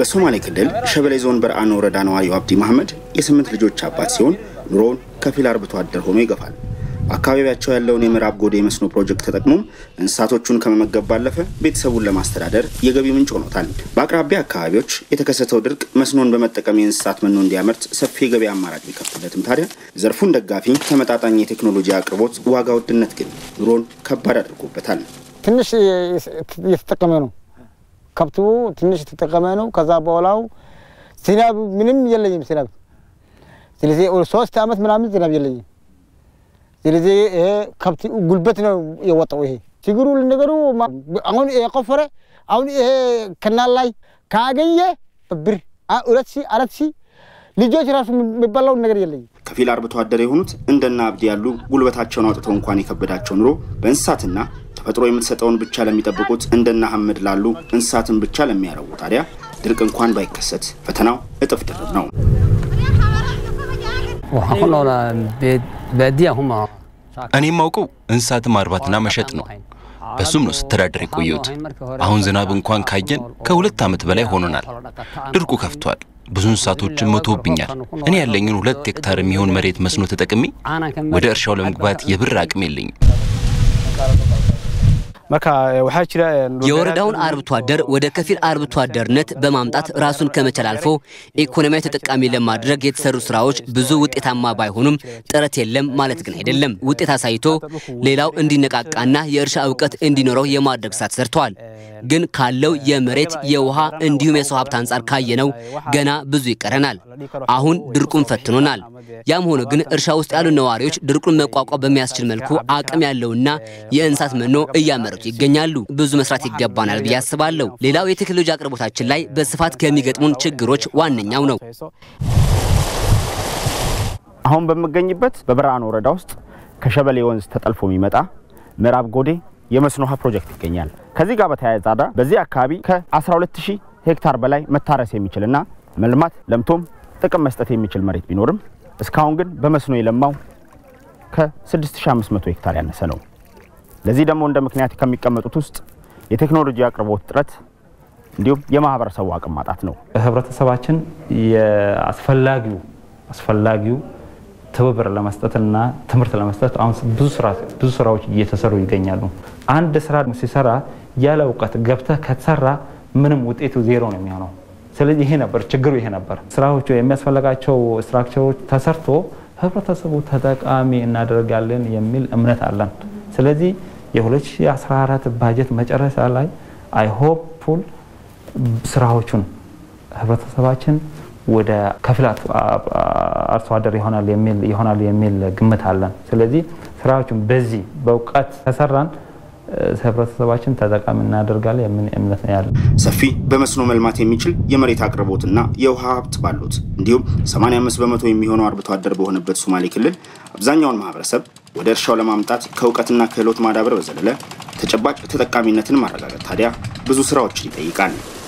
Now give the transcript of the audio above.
በሶማሌ ክልል ሸበሌ ዞን በረአን ወረዳ ነዋሪው አብዲ መሐመድ የስምንት ልጆች አባት ሲሆን ኑሮውን ከፊል አርብቶ አደር ሆኖ ይገፋል። በአካባቢያቸው ያለውን የምዕራብ ጎዴ የመስኖ ፕሮጀክት ተጠቅሞም እንስሳቶቹን ከመመገብ ባለፈ ቤተሰቡን ለማስተዳደር የገቢ ምንጭ ሆኖታል። በአቅራቢያ አካባቢዎች የተከሰተው ድርቅ መስኖን በመጠቀም የእንስሳት መኖ እንዲያመርት ሰፊ የገበያ አማራጭ ቢከፍትለትም ታዲያ ዘርፉን ደጋፊ ተመጣጣኝ የቴክኖሎጂ አቅርቦት፣ ዋጋ ውድነት ግን ኑሮን ከባድ አድርጎበታል። ትንሽ እየተጠቀመ ነው። ከብቱ ትንሽ የተጠቀመ ነው። ከዛ በኋላው ዝናብ ምንም የለኝም ዝናብ። ስለዚህ ሶስት ዓመት ምናምን ዝናብ የለኝም። ስለዚህ ይሄ ከብት ጉልበት ነው የወጣው። ይሄ ችግሩ ነገሩ አሁን የቆፈረ አሁን ይሄ ከናል ላይ ካገኘ ብር ሁለት ሺህ አራት ሺህ ልጆች ራሱ የሚባላው ነገር የለኝም። ከፊል አርብቶ አደር የሆኑት እንደና አብዲ ያሉ ጉልበታቸውን አውጥተው እንኳን የከበዳቸው ኑሮ በእንስሳትና ተፈጥሮ የምትሰጠውን ብቻ ለሚጠብቁት እንደና ሐመድ ላሉ እንስሳትን ብቻ ለሚያረቡ ታዲያ ድርቅ እንኳን ባይከሰት ፈተናው እጥፍ ድርብ ነው። እኔ የማውቀው እንስሳትን ማርባትና መሸጥ ነው። በሱም ነው ስተዳደር የቆየሁት። አሁን ዝናብ እንኳን ካየን ከሁለት ዓመት በላይ ሆኖናል። ድርቁ ከፍቷል። ብዙ እንስሳቶችን ሞቶብኛል። እኔ ያለኝን ሁለት ሄክታር የሚሆን መሬት መስኖ ተጠቅሜ ወደ እርሻው ለመግባት የብር አቅም የለኝም። የወረዳውን አርብቶ አደር ወደ ከፊል አርብቶ አደርነት በማምጣት ራሱን ከመቻል አልፎ ኢኮኖሚያዊ ተጠቃሚ ለማድረግ የተሰሩ ስራዎች ብዙ ውጤታማ ባይሆኑም ጥረት የለም ማለት ግን አይደለም። ውጤት አሳይቶ ሌላው እንዲነቃቃና የእርሻ እውቀት እንዲኖረው የማድረግ ስራ ተሰርተዋል። ግን ካለው የመሬት የውሃ እንዲሁም የሰው ሀብት አንጻር ካየነው ገና ብዙ ይቀረናል። አሁን ድርቁን ፈትኖናል። ያም ሆኖ ግን እርሻ ውስጥ ያሉ ነዋሪዎች ድርቁን መቋቋም በሚያስችል መልኩ አቅም ያለውና የእንስሳት መኖ እያመረቱ ይገኛሉ። ብዙ መስራት ይገባናል ብዬ አስባለሁ። ሌላው የቴክኖሎጂ አቅርቦታችን ላይ በስፋት ከሚገጥሙን ችግሮች ዋነኛው ነው። አሁን በምገኝበት በበረአን ወረዳ ውስጥ ከሸበሌ ወንዝ ተጠልፎ የሚመጣ ምዕራብ ጎዴ የመስኖ ውሃ ፕሮጀክት ይገኛል። ከዚህ ጋር በተያያዘ ታዲያ በዚህ አካባቢ ከ12000 ሄክታር በላይ መታረስ የሚችልና መልማት ለምቶም ጥቅም መስጠት የሚችል መሬት ቢኖርም እስካሁን ግን በመስኖ የለማው ከ6500 ሄክታር ያነሰ ነው። ለዚህ ደግሞ እንደ ምክንያት ከሚቀመጡት ውስጥ የቴክኖሎጂ አቅርቦት እጥረት እንዲሁም የማህበረሰቡ አቅም ማጣት ነው። ህብረተሰባችን የአስፈላጊው አስፈላጊው ትብብር ለመስጠትና ትምህርት ለመስጠት አሁን ብዙ ስራዎች እየተሰሩ ይገኛሉ። አንድ ስራ ሲሰራ ያለ እውቀት ገብተህ ከተሰራ ምንም ውጤቱ ዜሮ ነው የሚሆነው። ስለዚህ ይሄ ነበር ችግሩ፣ ይሄ ነበር ስራዎቹ የሚያስፈልጋቸው ስትራክቸሮች ተሰርቶ ህብረተሰቡ ተጠቃሚ እናደርጋለን የሚል እምነት አለን። ስለዚህ የ2014 ባጀት መጨረሻ ላይ አይሆፕፉል ስራዎቹን ህብረተሰባችን ወደ ከፊል አርሶ አደር ይሆናል የሚል ግምት አለን። ስለዚህ ስራዎቹን በዚህ በእውቀት ከሰራን ህብረተሰባችን ተጠቃሚ እናደርጋለን የሚል እምነት ነው ያለን። ሰፊ በመስኖ መልማት የሚችል የመሬት አቅርቦትና የውሃ ሀብት ባሉት እንዲሁም 85 በመቶ የሚሆነው አርብቶ አደር በሆነበት ሶማሌ ክልል አብዛኛውን ማህበረሰብ ወደ እርሻው ለማምጣት ከእውቀትና ክህሎት ማዳበር በዘለለ ተጨባጭ ተጠቃሚነትን ማረጋገጥ ታዲያ ብዙ ስራዎችን ይጠይቃል።